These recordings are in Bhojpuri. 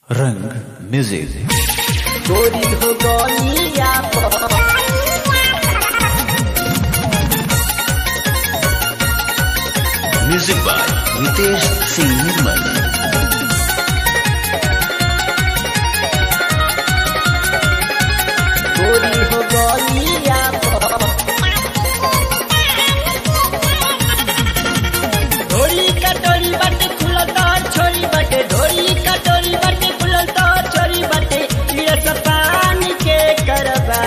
रंग म्यूजिक गोरी हो गलिया पर म्यूजिक बाय नितेश सिंह निर्मल गोरी हो गलिया पर ढोरी कटोरी बाटे खुलल तोर छोरी बाटे ढोरी कटोरी बाटे खुलल तोर छोरी बाटे तीरस पानी के करबा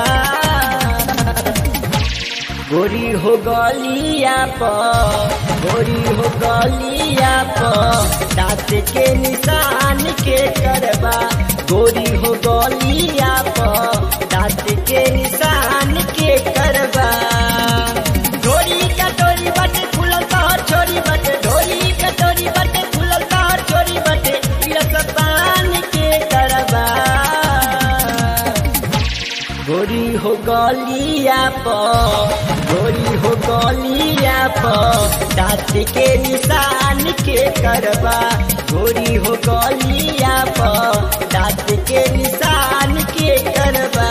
गोरी हो गलिया पर गोरी हो गलिया पर दांत के निशान के करबा गोरी हो गलिया पर दांत के निशान के करबा ढोरी कटोरी बाटे खुलल तोर छोरी बाटे ढोरी कटोरी बाटे खुलल तोर छोरी बाटे तीरस पानी के करबा गोरी हो गलिया पर गोरी हो गलिया पर दांत के निशान के करबा गोरी हो गलिया पर दांत के निशान के करबा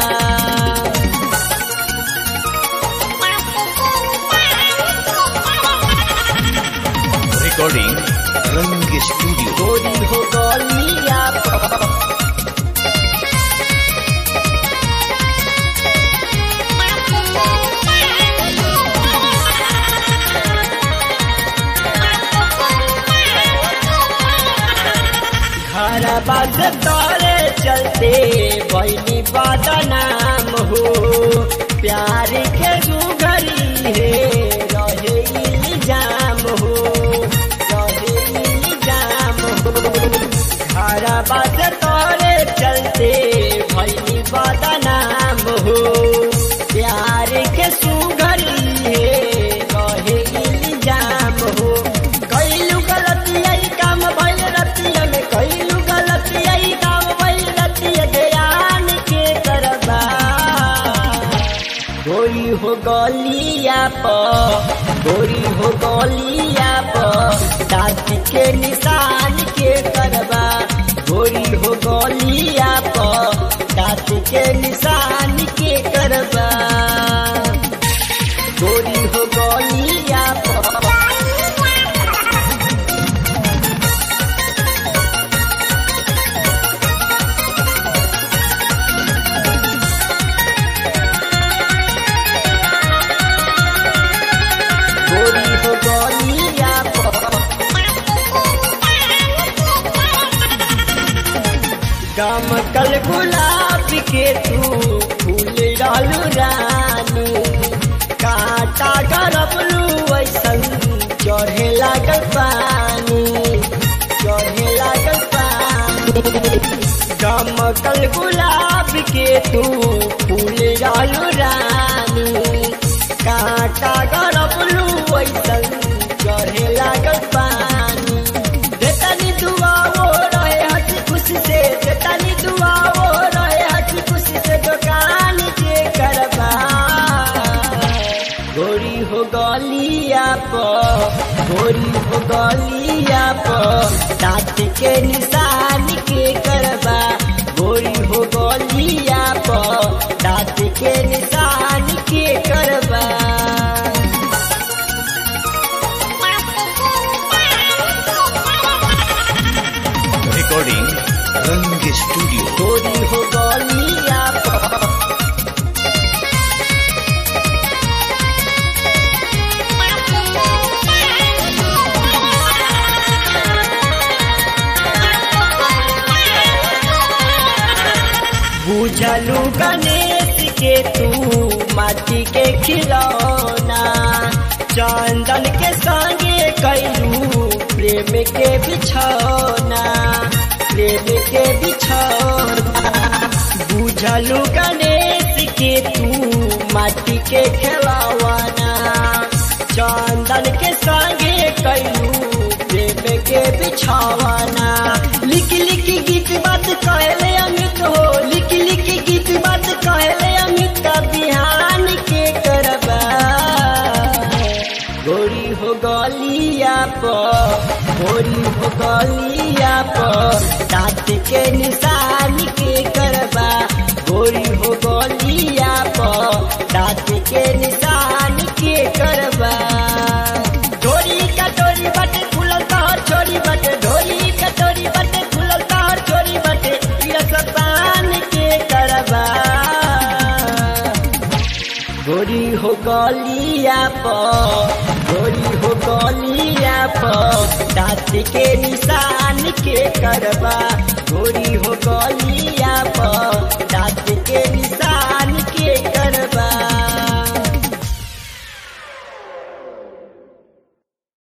रिकॉर्डिंग रंग स्टूडियो गोरी हो गलिया पर घर बात तोरे चलते बहनी बदनाम हो प्यार के सुघरी है रहे इल्जाम हो रहे इल्जाम हो घर बात तोरे चलते बहनी बदनाम हो प्यार के सुघरी है रहे इल्जाम हो कैलू गलती आई काम भइल रतिया में कैलू गलती आई काम भइल रतिया ध्यान के करबा गोरी हो गलिया पर गोरी हो गलिया पर दांत के निशान के करबा गोरी हो गलिया पर दांत के निशान के करबा गोरी हो गलिया पर गोरी हो गलिया पर गम कल गुलाब के तू फूल डालू रानी काटा गरबलू ऐसन चढ़े लागल पानी चढ़े लागल पानी गम कल गुलाब के तू फूल डालू रानी काटा गरबलू ऐसन चढ़े लागल पानी देतानी दुआ वो रहे हंसी खुशी से देतानी दुआ वो रहे हंसी खुशी से दुकान के करबा गोरी हो गलिया पर गोरी हो गलिया पर दांत के निशान के करबा गोरी हो गलिया पर दांत के निशान के करबा रिकॉर्डिंग रंग स्टूडियो गोरी हो गलिया पर बुझलू गणेश के तू माटी के खिलौना चंदन के संगे कैलू प्रेम के बिछौना प्रेम के बिछौना बुझलू गणेश के तू माटी के खिलौना चंदन के संगे कैलू प्रेम के बिछौना लिख लिख गीत बात कहले अमित हो लिख लिख गीत बात कहले अमित का बिहान के करबा गोरी हो गलिया पर गोरी हो गलिया पर दांत के निशान के करबा गोरी हो गलिया पर दाँत के निशान के करबा ढोरी कटोरी बटे खुलल तोहर छोरी बटे ढोरी कटोरी बटे खुलल तोहर छोरी बटे रस पान के करबा गोरी हो गलिया पर गोरी हो गलिया पर दाँत के निशान के करबा गोरी हो गलिया